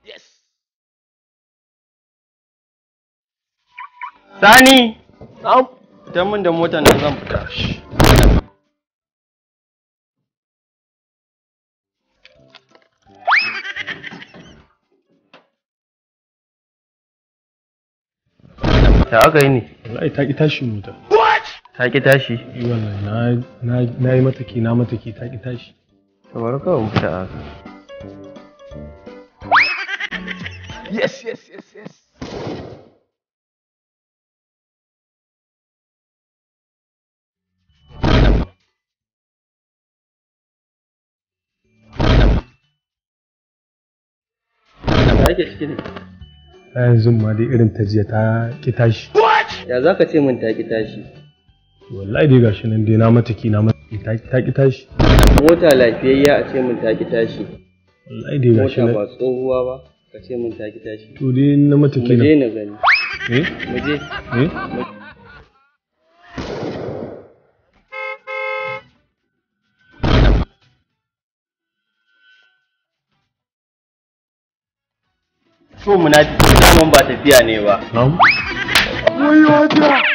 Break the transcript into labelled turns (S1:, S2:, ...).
S1: Sani! Fitan min da motar nan zan fita. Ta aka yi ne?
S2: Wallahi ta ki tashi mota.
S1: Ta ki tashi?
S2: Yi wallahi na na na yi mataki na mataki ta ki tashi.
S1: Kamar kawai mu fita haka. Yes, yes, yes, yes. Ya ake ciki ne?
S2: Ta yanzu ma dai irin ta jiya ta ki tashi.
S1: Ya za ka ce min ta ki tashi?
S2: Wallahi dai gashi nan dai na mataki na mataki ta ta ki tashi.
S1: Mota lafiyayya a ce min ta ki tashi.
S2: Wallahi dai gashi
S1: Mota
S2: nan.
S1: ba tsohuwa ba ka ce min ta ki tashi.
S2: To dai na
S1: Mu
S2: mataki na.
S1: je na gani.
S2: Eh?
S1: Mu je.
S2: Eh?
S1: So munafiki daman ba tafiya ne ba.
S2: Na'am.
S1: Wayo